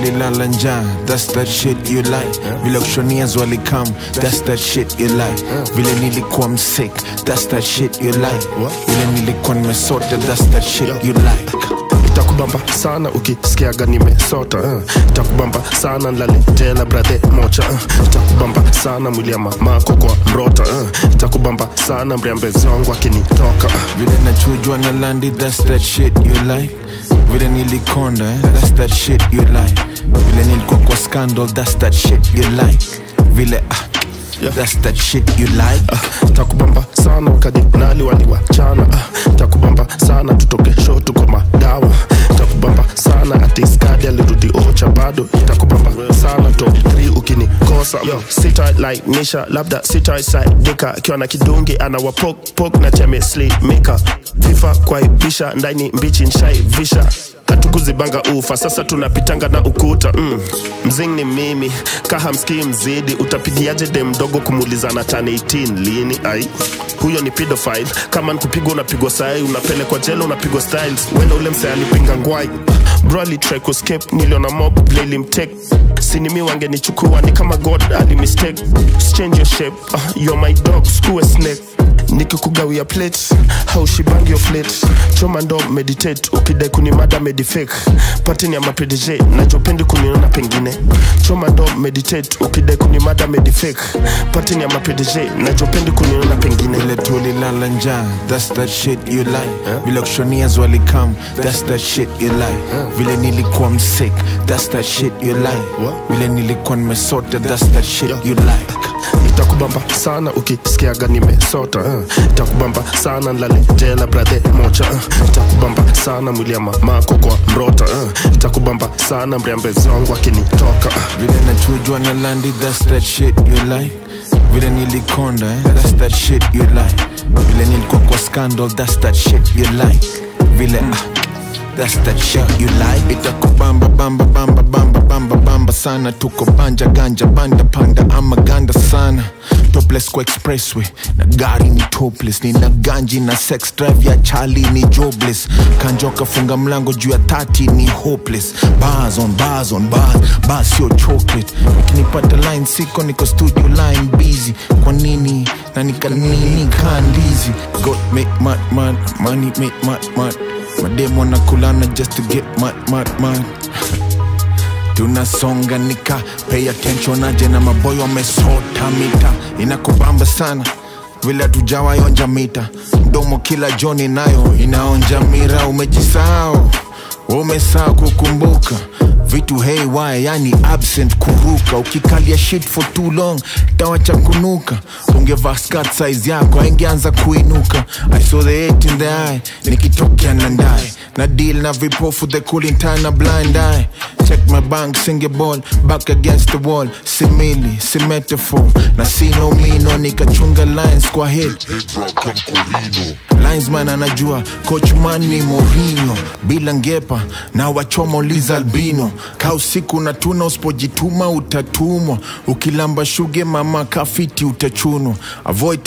tulilala njaa that's that shit you like vile kushonias walikam that's that shit you like vile nilikuwa msick that's that shit you like vile nilikuwa nimesota that's that shit you like itakubamba sana ukisikiaga nimesota uh. itakubamba sana nlaletela brathe mocha uh. itakubamba sana mwili ya mamako kwa mrota uh. itakubamba sana mriambezi wangu akinitoka uh. vile nachujwa na landi that's that shit you like vile nilikonda eh? that's that shit you like vile nilikuwa kwa scandal that's that shit you like vile ah, Yeah. that's that shit you like uh, takubamba sana wakadinali waliwachana uh, takubamba sana tutoke sho tuko madawa takubamba sana atiskadi alirudi ocha bado takubamba sana top 3 ukinikosa yo sitailainisha labda sitaisaidika akiwa na kidungi anawapokpok na chemeslimika vifa kwaibisha ndani mbichi nshaivisha katukuzibanga ufa sasa tunapitanga na ukuta mm. mzing ni mimi kahamskii mzidi utapigiaje de mdogo kumulizana tani 18 lini ai huyo ni pedophile kama nikupigwa unapigwa sai unapelekwa jela unapigwa styles wenda ule msee alipinga ngwai bro alitry kuscape niliona mob lilimtek sinimi wangenichukua ni kama god alimistake change your shape uh, you're my dog skuwe snake nikikugawia plate haushibangi of late choma ndo meditate ukidai kunimada medifake patini ya mapdj nachopendi kuniona pengine choma ndo meditate ukidai kunimada medifake patini ya mapdj nachopendi kuniona pengine vile tulilala njaa that's that shit you like vile kushonias walikam that's that shit you like vile nilikuwa msick that's that shit you like vile nilikuwa nimesota that's that shit you like itakubamba sana ukisikiaga nimesota uh. itakubamba sana nlaletela brathe mocha uh. itakubamba sana mwili ya mamako kwa mrota uh. itakubamba sana mriambezi wangu akinitoka uh. vile nachujwa na landi that's that shit you like vile nilikonda eh? that's that shit you like vile nilikuwa kwa scandal that's that shit you like vile ah, that's that shit you like itakubamba bamba bamba bamba bamba bamba sana tuko banja ganja banda panda ama ganda sana topless kwa expressway na gari ni topless nina ganji na sex drive ya chali ni jobless kanjoka funga mlango juu ya tati ni hopeless bars on bars on bars bars sio chocolate ukinipata line siko niko studio line busy kwa nini na nikanini kandizi god make mad mad money make mad mad mademo nakulana just to get mad mad mad tunasonga nika pay attention aje na maboyo wamesota mita inakubamba sana vile tujawayonja mita mdomo kila joni nayo inaonja mira umejisahau umesaa kukumbuka vitu haywire yani absent kuruka ukikalia shit for too long tawacha kunuka ungevaa skirt size yako aingeanza kuinuka i saw the hate in the eye nikitokea na ndaye na deal na vipofu the cooling time na blind eye check my bank singe ball back against the wall simili si metaphor na sino mino nikachunga lines kwa hit linesman anajua coach man ni Mourinho bila ngepa na wachomo Liz Albino ka usiku na tuna usipojituma utatumwa ukilamba shuge mama kafiti utachunwa avoid